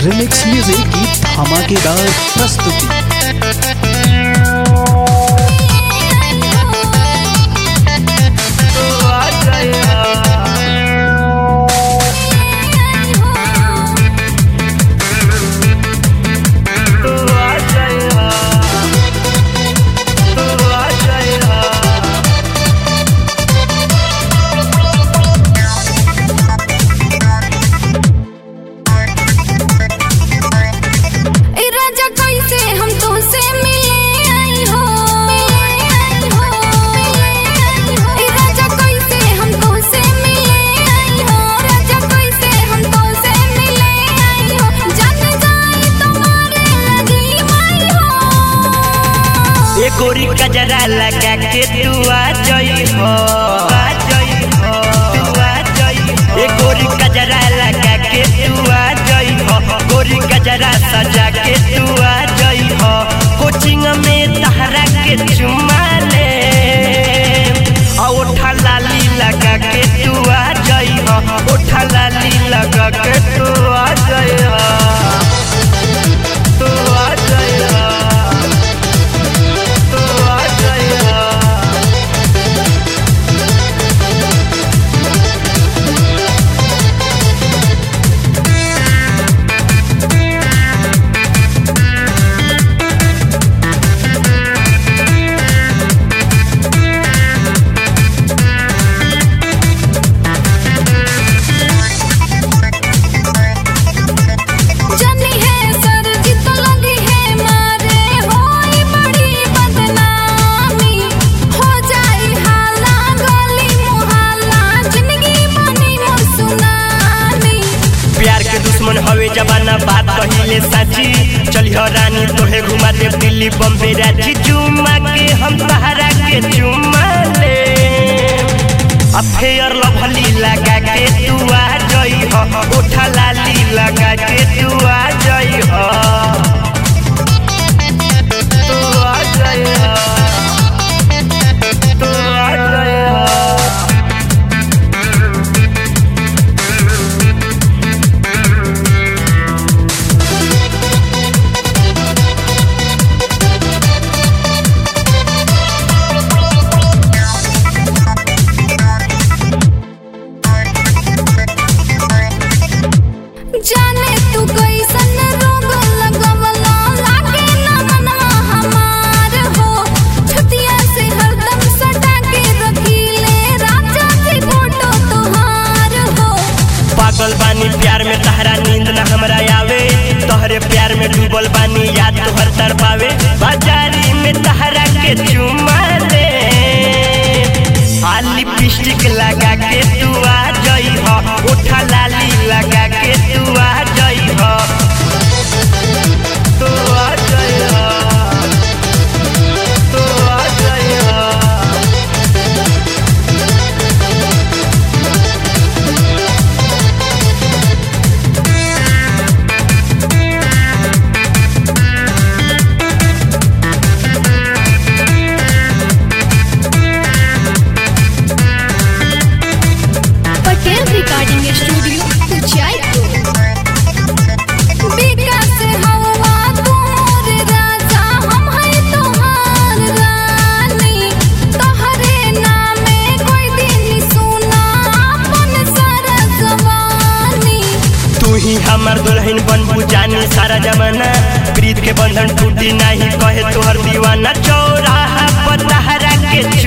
remix music की धमाकेदार प्रस्तुति ए राजा कैसे हम तुमसे मिले आई हो ए राजा कैसे हम तुमसे मिले आई हो राजा कैसे हम तुमसे मिले आई हो जान जाए तुम्हारे लगी माई हो ए गोरी कजरा लगा के तू आ जई हो आ जई हो तू आ जई हो ए गोरी कजरा लगा के तू आ जई हो गोरी कजरा सजा के तू आ जई हो कोचिंग में तहरा के चुमा ले आ ओठा लाली लगा के तू आ जई हो ओठा लाली लगा के तू आ जई हो तू आ जई हो तू आ जई हो जानी है सर जित लगी है मारे होई बड़ी बदनामी हो जाई हाला गली मुहल्ला जिंदगी बनी मोर सुनामी प्यार के दुश्मन हवे जबाना बात कहिले साची चलिह रानी तोहे घुमा दे दिल्ली बम्बे रांची चुमा के हम सहारा के चुमा ले अफेयर लभली लगा के तू आ जई हो ओठा लाली लगा के तू आ जई हो तू आ जई हो तू आ जई हो जाने तू कैसन रोग लगवला लागे ना मनवा हमार हो छतिया से हरदम सटा के रखीले राजा की फोटो तोहार हो पागल बानी प्यार में तहरा नींद न हमरा आवे तोहरे प्यार में डूबल बानी याद तोहर तर पावे बाजारी में तहरा के चुमा ले आ लिपस्टिक लगा के तू आ जई हो उठा लाली लगा के तू आ जई हो तू आ जई हो तू आ जई हो पटेल रिकॉर्डिंग स्टूडियो जयपुर विकास हवा तोर राजा हम है तोहार रानी तोहरे नामे कोई दिन सुना अपन सारा जवानी तू ही हमर दुल्हन बनबू जानी सारा जमाना प्रीत के बंधन टूटी नहीं कहे तोहर दीवाना चौराहा पर तहरा के